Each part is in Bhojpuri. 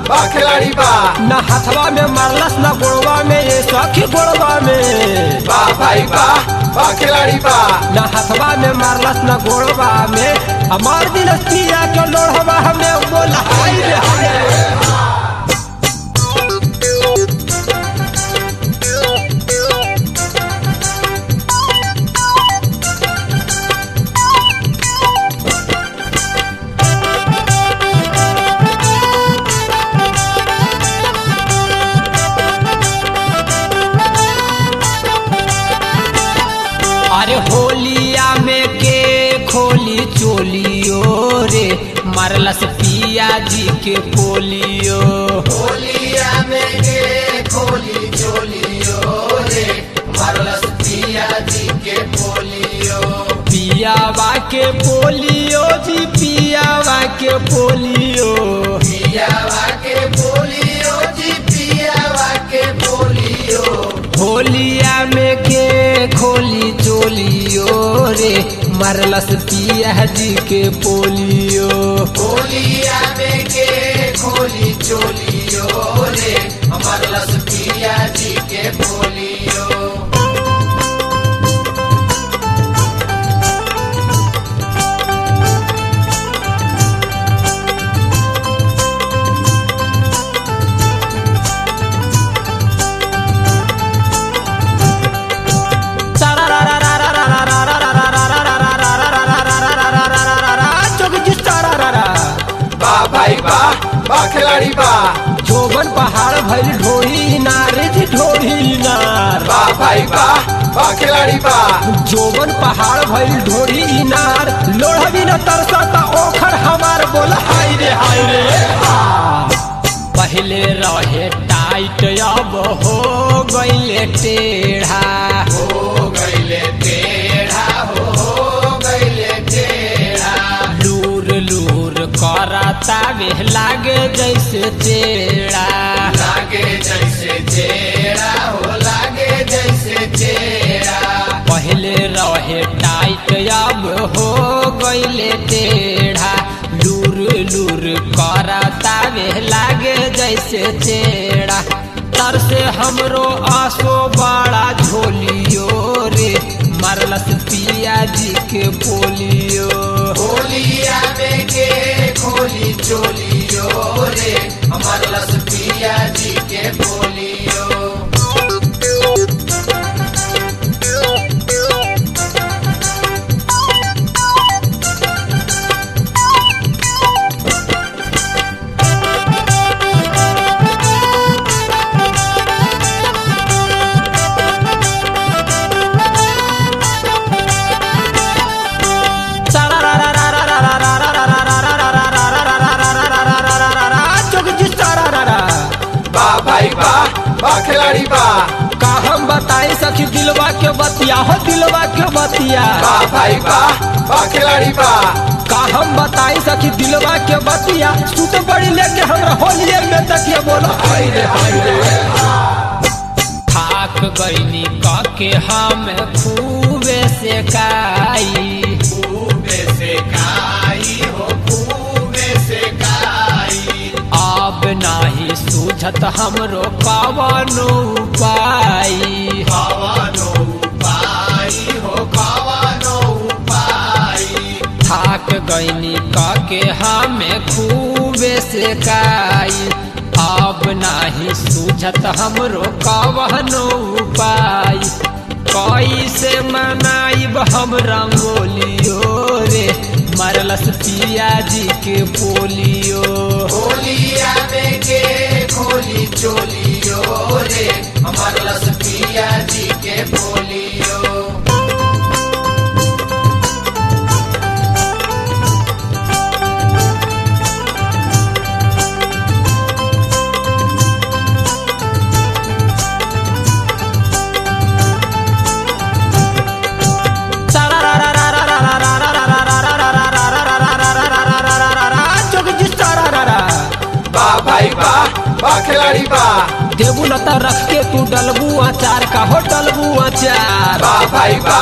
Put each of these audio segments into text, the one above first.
बा खिलाड़ी बा न हथवा में मारलस न गोड़वा में ये सखी गोड़वा में बा भाई बा बा खिलाड़ी बा न हथवा में मारलस न गोड़वा में हमार दिल पिया के लोढ़वा हमें बोला हाय रे हाय अरे होलिया में के खोली चोलियो रे मारलस पिया जी के पोलियो होलिया में के खोली चोलियो रे मरलस पिया जी के पोलियो पियावा के पोलियो जी पियावा के पोलियो पियावा के पोलियो जी पियावा के पोलियो होलिया में के खोली चोलियो रे मारलस पिया जी के पोलियो होलिया में के खोली चोलियो रे मरलस पिया जी के पोलियो बा भाई बा बा खिलाड़ी बा जोबन पहाड़ भइल ढोरी नार जी ढोरी नार बा भाई बा बा खिलाड़ी बा जोबन पहाड़ भइल ढोरी नार लोढ़वी न तरसता ओखर हमार बोल हाय रे हाय रे आ। पहले रहे टाइट अब हो गइले टेढ़ा हो गइले टेढ़ा हो हो गइले टेढ़ा लूर लूर करता वे लागे जैसे चेड़ा लागे जैसे टेढ़ा हो लागे जैसे टेढ़ा पहले रहे टाइट अब हो गइले टेढ़ा लूर लूर करता वे लागे जैसे चेड़ा तर से हमरो आसो बड़ा झोलियो रे मरलस पिया जी के पोलियो होलिया में के खोली चोलियो रे हमार लस पिया जी के बोलियो बा भाई बा बा खिलाड़ी बा का हम बताई सखी दिलवा के बतिया हो दिलवा के बतिया बा भाई बा बा खिलाड़ी बा का हम बताई सखी दिलवा के बतिया तू तो बड़ी लेके हमरा होलिये में तकिया बोलो हाय रे हाय रे थाक गईनी क के हम खूबे से काई खूबे से काई हो खूबे से काई अब नाही सूझत हमरो कवनो उपाय कवनो उपाई हो कवनो उपाई थाक गईनी क के हमें खूबे से काई अब नाही सूझत हमरो कवनो उपाय कैसे मनाइब हम रंगोलियो रे मरलस पिया जी के पोलियो होलिया में के खोली चोलियो रे हमार लस पिया जी के बोलियो बा भाई बा बा खिलाड़ी बा देबू न त रख के तू डलबू अचार का हो डलबू अचार बा भाई बा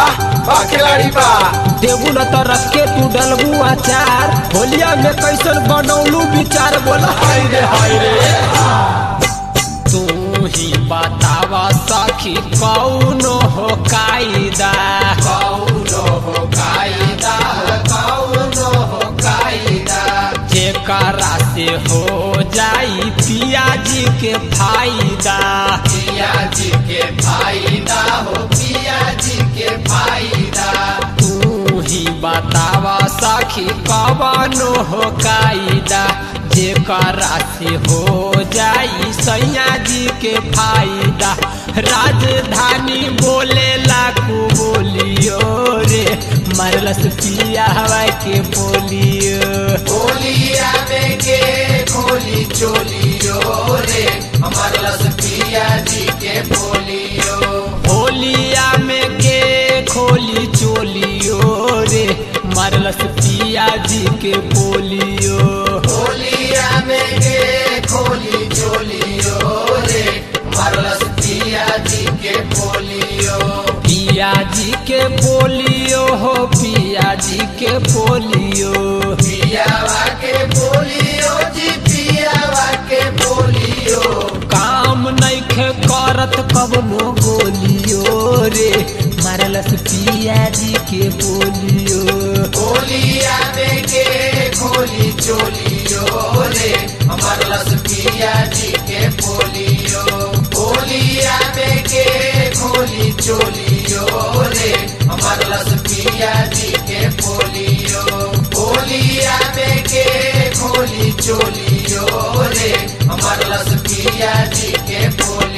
बा खिलाड़ी बा देबू न तो रख के तू डलबू अचार होलिया में कैसन बनौलू विचार बोला हाय रे हाय रे तू ही बतावा सखी कौनो हो कायदा कौनो हो कायदा कौनो हो कायदा जेकरा से हो जाई पियाजी के फायदा पिया जी के फायदा हो पिया जी के फायदा तू ही बतावा सखी कवनो हो कायदा जेकरा से हो जाई सैया जी के फायदा राजधानी बोले लाकू बोलियो रे मरलस पिया हवा के बोलियो होलिया में के खोली चोलियो रे हमार लस पिया जी के बोलियो होलिया में के खोली चोलियो रे मरलस पिया जी के बोलियो होलिया में के खोली चोलियो रे हमार लस पिया जी के बोलियो पिया जी के बोलियो हो पिया जी के बोलियो पियावा के बोलियो जी पियावा के बोलियो काम नैखे करत कबनो बोलियो रे मरलस पिया जी के बोलियो होलिया में के खोली चोलियो रे हमार लस पिया जी के बोलियो होलिया में के खोली चोलियो रे हमार लस पिया जी के बोलियो होलिया में के खोली चोलियो रे हमार लस पिया जी के बोलियो